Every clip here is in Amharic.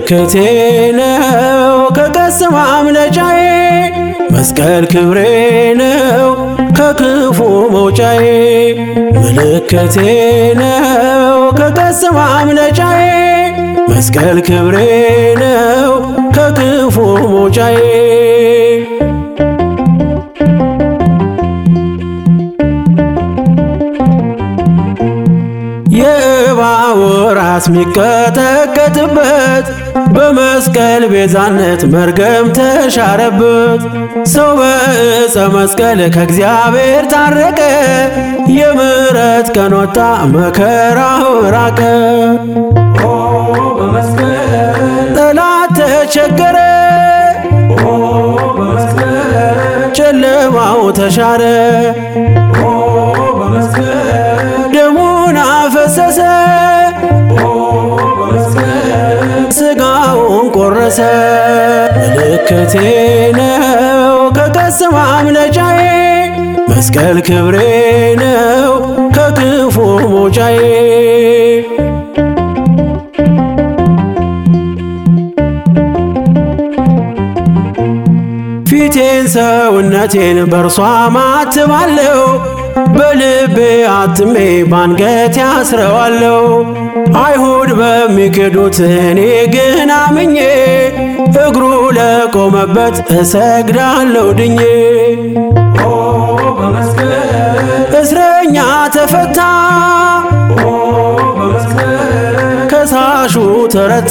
ምልክቴ ነው ከቀስት ማምለጫዬ መስቀል ክብሬ ነው ከክፉ መውጫዬ ምልክቴ ነው ከቀስት ማምለጫዬ መስቀል ክብሬ ነው ከክፉ መውጫዬ የእባቡ ራስ ሚቀጠቀጥበት በመስቀል ቤዛነት መርገም ተሻረበት። ሰው በዕፀ መስቀል ከእግዚአብሔር ታረቀ። የምሕረት ቀን ወጣ መከራው ራቀ። ጠላት ተቸገረ፣ ጨለማው ተሻረ። ደሙን አፈሰሰ፣ ስጋውን ቆረሰ። ምልክቴ ነው ከቀስት ማምለጫዬ መስቀል ክብሬ ነው ከክፉ መውጫዬ ፊቴን ሰውነቴን በእርሷ ማትባለው በልቤ አትሜ ባንገት ያስረዋለው አይሁድ በሚክዱት እኔ ግን አምኜ እግሩ ለቆመበት እሰግዳለሁ ድኜ እስረኛ ተፈታ ከሳሹ ተረታ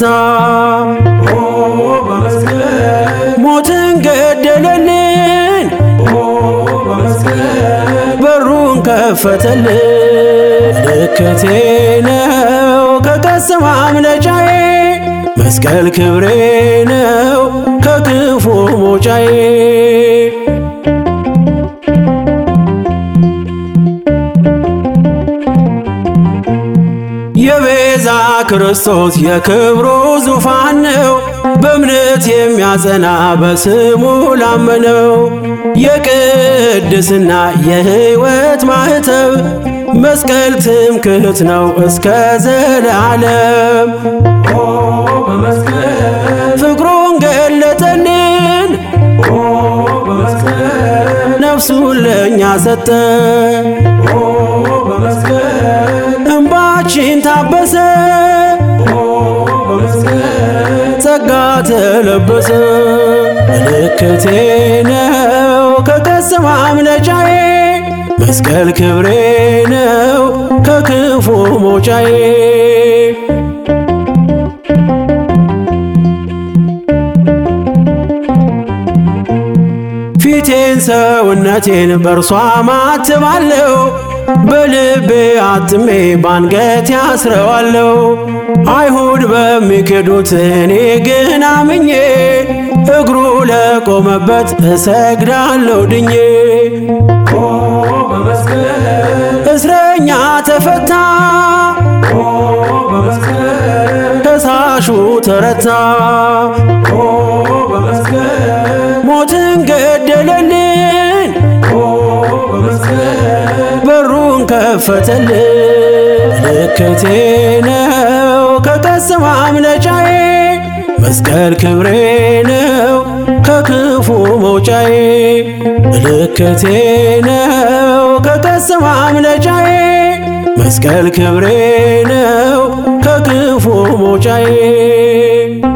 ሞትን ገደለልን በሩን ከፈተልን ምልክቴ ነው ከቀስት ማምለጫዬ መስቀል ክብሬ ነው ከክፉ መውጫዬ የቤዛ ክርስቶስ የክብሩ ዙፋን ነው በእምነት የሚያጸና በስሙ ላመነው የቅድስና የሕይወት ማኅተብ መስቀል ትምክህት ነው እስከ ዘለዓለም ፍቅሩን ገለጠልን ነፍሱን ለእኛ ሰጠ እንባችን ታበሰ ጸጋ ተለበሰ ምልክቴ ነው ከቀስት ማምለጫዬ መስቀል ክብሬ ነው ከክፉ መውጫዬ ፊቴን ሰውነቴን በእርሷ ማትባለው በልቤ አትሜ ባንገት ያስረዋለው አይሁድ በሚክዱት እኔ ግን አምኜ እግሩ ለቆመበት እሰግዳለሁ ድኜ እስረኛ ተፈታ ከሳሹ ተረታ ሞትን ገደለልን በሩን ከፈተልን ምልክቴ ነው ከቀስት ማምለጫዬ መስቀል ክብሬ ነው ከክፉ መውጫዬ ምልክቴ ነው ከቀስት ማምለጫዬ መስቀል ክብሬ ነው ከክፉ መውጫዬ